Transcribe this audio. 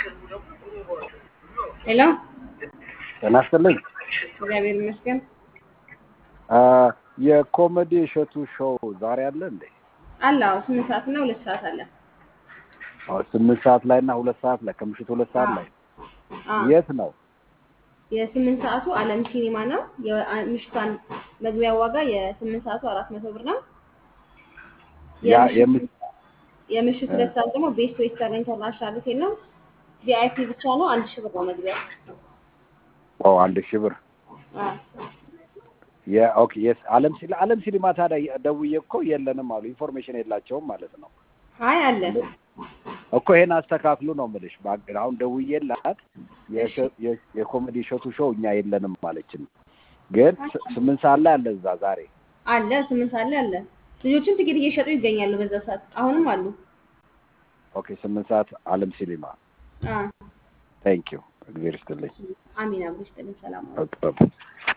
ሄሎ ጤና ይስጥልኝ። እግዚአብሔር ይመስገን። አ፣ የኮሜዲ እሸቱ ሾው ዛሬ አለ እንዴ? አለ አዎ፣ ስምንት ሰዓት እና ሁለት ሰዓት አለ። አዎ፣ ስምንት ሰዓት ላይ እና ሁለት ሰዓት ላይ ከምሽቱ ሁለት ሰዓት ላይ አዎ፣ የት ነው? የስምንት ሰዓቱ አለም ሲኒማ ነው። የምሽቷን መግቢያ ዋጋ የስምንት ሰዓቱ አራት መቶ ብር ነው። ያ የምሽቱ- የም- የምሽት ሁለት ሰዓት ደግሞ ቤስት ዌስተርን ኢንተርናሽናል ሆቴል ነው። ቪአይፒ ብቻ ነው። አንድ ሺህ ብር ነው መግቢያ። ኦ አንድ ሺህ ብር አዎ። የኦኬ የስ አለም ሲል አለም ሲኒማ ታዲያ ደውዬ እኮ የለንም አሉ። ኢንፎርሜሽን የላቸውም ማለት ነው አይ አለ። እኮ ይሄን አስተካክሉ ነው የምልሽ። ባግ- አሁን ደውዬላት የሸ- የ- የኮሜዲ እሸቱ ሾው እኛ የለንም ማለችን፣ ግን ስ- ስምንት ሰዓት ላይ አለ እዛ ዛሬ። አለ ስምንት ሰዓት ላይ አለ። ልጆችም ትኬት እየሸጡ ይገኛሉ በዛ ሰዓት። አሁንም አሉ። ኦኬ ስምንት ሰዓት አለም ሲኒማ። አዎ። ታንክ ዩ እግዚአብሔር ይስጥልኝ። አሚን አብሮ ይስጥልን። ሰላም ኦኬ፣ ኦኬ።